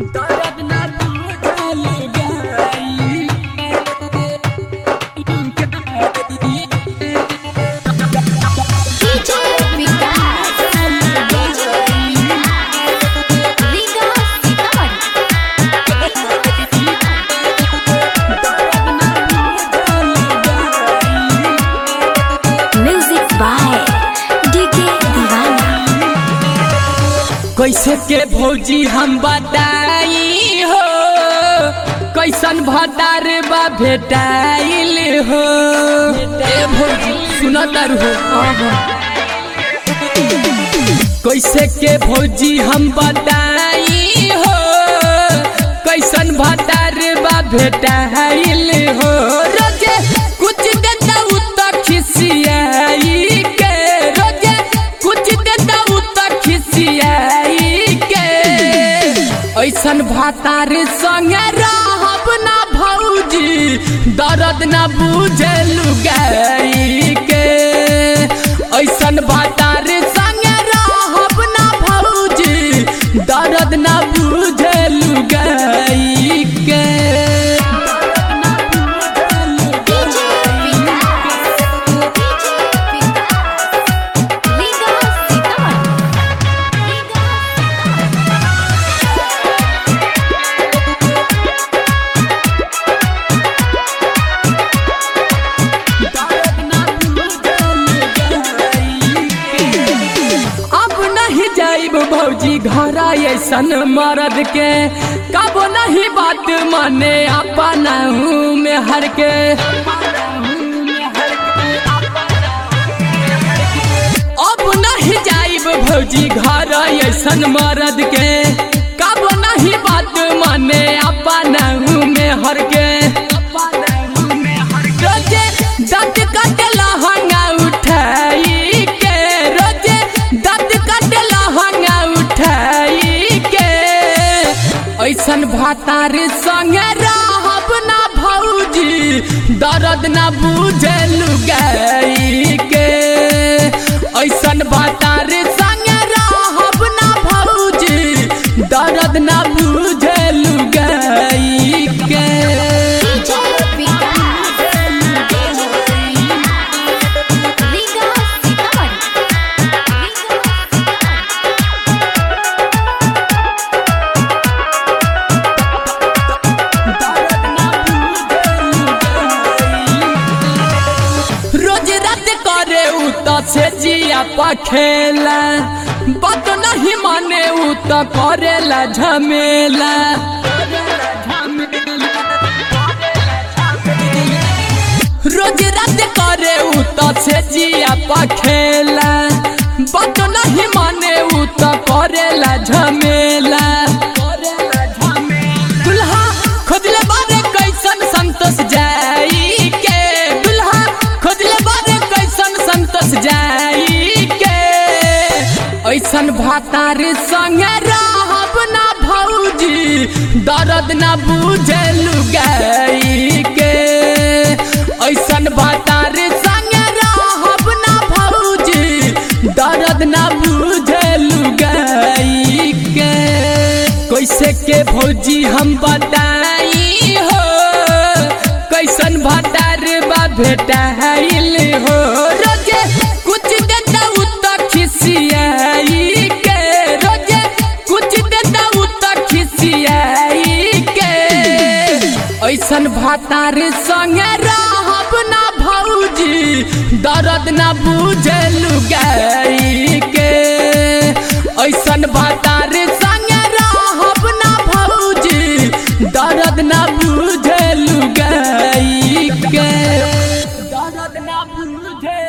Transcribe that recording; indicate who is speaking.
Speaker 1: दर्द ना बुझल गाई
Speaker 2: DJ Vikas Riga Sitamarhi music by DK दीवाना
Speaker 1: कैसे के भौजी हम बताई हो कैसन भतार बा भेटाइल हो ए भौजी सुनतर हो कैसे के भौजी हम बताई हो कैसन भतार बा भेटाइल हो रोजे कुछ देता उ त खिसियाई के रोजे कुछ देता उ त खिसियाई के ऐसन भातार संगे रहब ना भौजी दर्द ना बुझल गाई के ऐसन भातार संगे रहब ना भौजी दर्द ना बुझल गाई के
Speaker 2: DJ विकास DJ विकास रीगा सीतामढ़ी
Speaker 1: अब नहीं जाइब भौजी घर ऐसन मर्द के कब नहीं बात माने अपना हूँ में हर के अब नहीं जाइब भौजी घर ऐसन मर्द के कब नहीं बात माने अपना हूँ में हर के रोजे दंत कटला हंगा उठाई के रोजे दंत कटला हंगा उठाई के ऐसन भातार संगे रहब ना भौजी दर्द ना बुझल गाई के ऐसन भातार संगे रहब ना भौजी दर्द ना बुझल गाई के
Speaker 2: DJ विकास रीगा सीतामढ़ी
Speaker 1: रोज रात करे उ त से जिया पखेला बात नहीं माने उ त करेला झमेला रोज रात करे उ त से जिया पखेला बात नहीं माने उ त करेला झमेला दुल्हा खोजले बारे कैसन संतोष जाई के दुल्हा खोजले बारे कैसन संतोष जाई के ऐसन भातार संगे रहब ना भौजी दर्द ना बुझल गाई के ऐसन भातार संगे रहब ना भौजी दर्द ना बुझल गाई के कैसे के भौजी हम बताई हो कैसन भतार बा भेटाइल हो रोजे कुछ देता उ त खिसियाई के रोजे कुछ देता उ त खिसियाई के ऐसन भातार संगे रहब ना भौजी दर्द ना बुझल गाई के ऐसन भातार संगे रहब ना भौजी दर्द ना बुझल गाई के दर्द ना बुझल